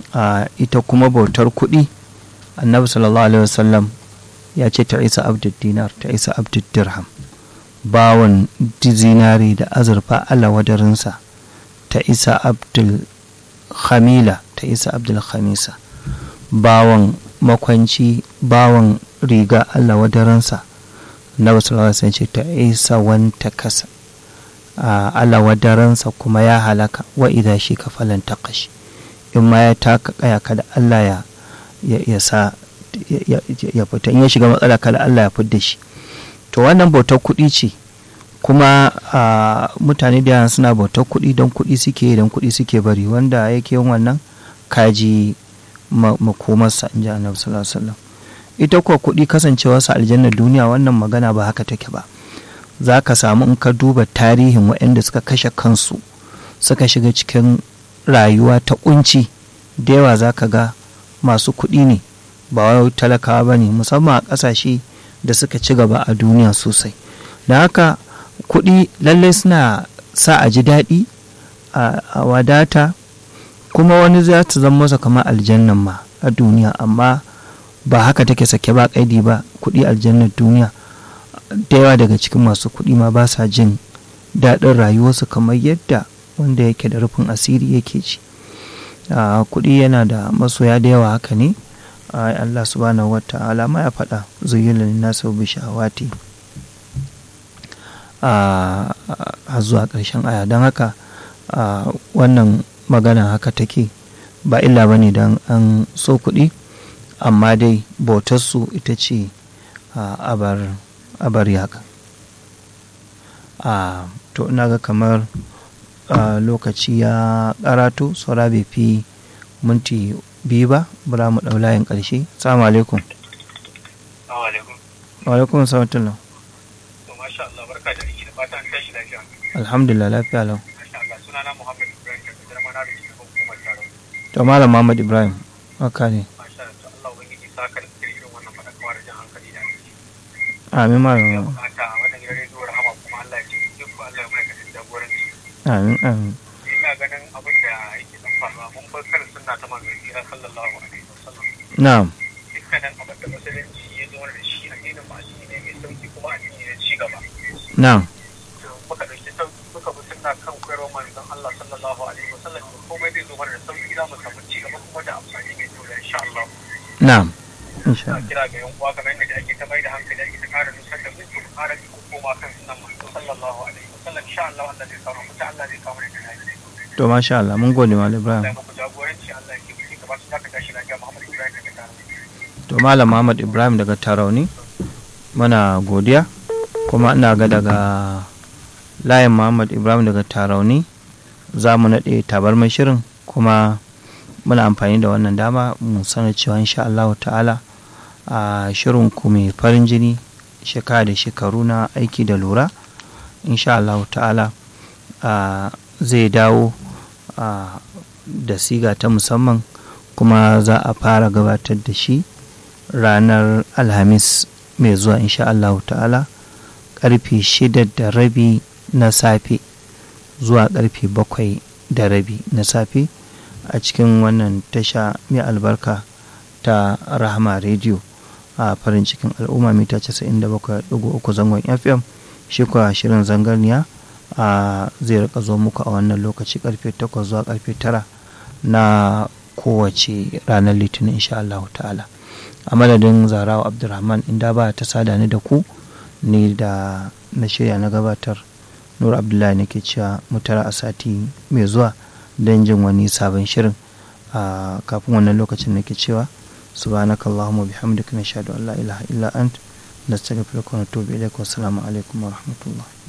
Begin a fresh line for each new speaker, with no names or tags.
ita kuma bautar kuɗi annabi sallallahu alaihi wasallam ya ce ta isa abdul dinar ta isa abdul dirham bawan zinari da azurfa ala wadarinsa ta isa abdul khamila ta isa abdul khamisa bawan makwanci bawan riga allah wadarinsa na wasu sai ce ta isa wanta kasa allah wadaransa kuma ya halaka wa idan shi kafalan takashi in ma ya taka kaya kada allah ya ya sa ya fita in ya shiga matsala kada allah ya fidda shi to wannan bautar kuɗi ce kuma mutane da yawa suna bautar kuɗi don kuɗi suke don kuɗi suke bari wanda yake yin wannan kaji makomarsa in ji annabi sallallahu alaihi wasallam ita kuwa kuɗi kasancewarsa aljannar duniya wannan magana ba haka take ba za ka samu in ka duba tarihin waɗanda suka kashe kansu suka shiga cikin rayuwa ta kunci da yawa za ka ga masu kuɗi ne ba wai talakawa ba ne musamman a ƙasashe da suka ci gaba a duniya sosai da haka kuɗi lallai suna sa a ji daɗi a wadata kuma wani za ta zama masa kamar aljannan ma a duniya amma ba haka take sake ba kaidi ba kuɗi aljannar duniya da yawa daga cikin masu kuɗi ma ba sa jin daɗin rayuwarsu kamar yadda wanda yake da rufin asiri yake ci kuɗi yana da masoya da yawa haka ne Allah subhanahu wa ta'ala ma ya faɗa zuyyula nasu bi shahawati a zuwa ƙarshen aya don haka wannan magana haka take ba illa ba ne don an so kuɗi amma dai bautarsu ita ce abar yaka to ina ga kamar lokaci ya karatu saura bai fi minti biyu ba bura mu ɗau layin ƙarshe salamu alaikum wa alaikum salatullah alhamdulillah lafiya lau to malam muhammad ibrahim haka ne amin malam amin amin
ina ganin abin da yake dan faruwa mun bar kan sunna ta manzon kira sallallahu alaihi wasallam
na'am
dukkanin abin da musulunci ya zo da shi addinin ma shi ne mai sauki kuma addini ne ci gaba
na'am
muka dauki muka bi sunna kan koyarwar manzon Allah sallallahu alaihi wasallam komai zai zo mana da sauki za mu samu ci gaba kuma da amfani mai kyau insha Allah
na'am insha
Allah kira ga yan uwa kamar yadda ake ta mai da hankali ake ta kara nusar da mu to kara ko koma kan sunnan manzon sallallahu alaihi wasallam insha Allah Allah zai kawo mu Allah zai kawo mu da
to masha Allah mun gode malam Ibrahim to malam Muhammad Ibrahim daga Tarauni muna godiya kuma ina ga daga layin Muhammad Ibrahim daga Tarauni za mu naɗe tabarmar shirin kuma muna amfani da wannan dama mu sanar cewa insha Allah ta'ala a shirin ku mai farin jini shekara da shekaru na aiki da lura insha Allah ta'ala zai dawo da siga ta musamman kuma za a fara gabatar da shi ranar alhamis mai zuwa insha Allah ta'ala karfe shida da rabi na safe zuwa karfe bakwai da rabi na safe a cikin wannan tasha mai albarka ta rahama rediyo a farin cikin al'umma mita 97.3 zangon fm shi kuwa shirin zangarniya a zai rika zo muku a wannan lokaci karfe 8 zuwa karfe 9 na kowace ranar litinin insha Allah ta'ala a madadin zarawa abdulrahman inda ba ta sada ni da ku ni da na shirya na gabatar nur abdullahi nake cewa mutara a sati mai zuwa don jin wani sabon shirin a kafin wannan lokacin nake cewa subhanakallahumma bihamdika nashhadu an la ilaha illa ant nastaghfiruka wa natubu ilaik wa assalamu alaikum wa rahmatullah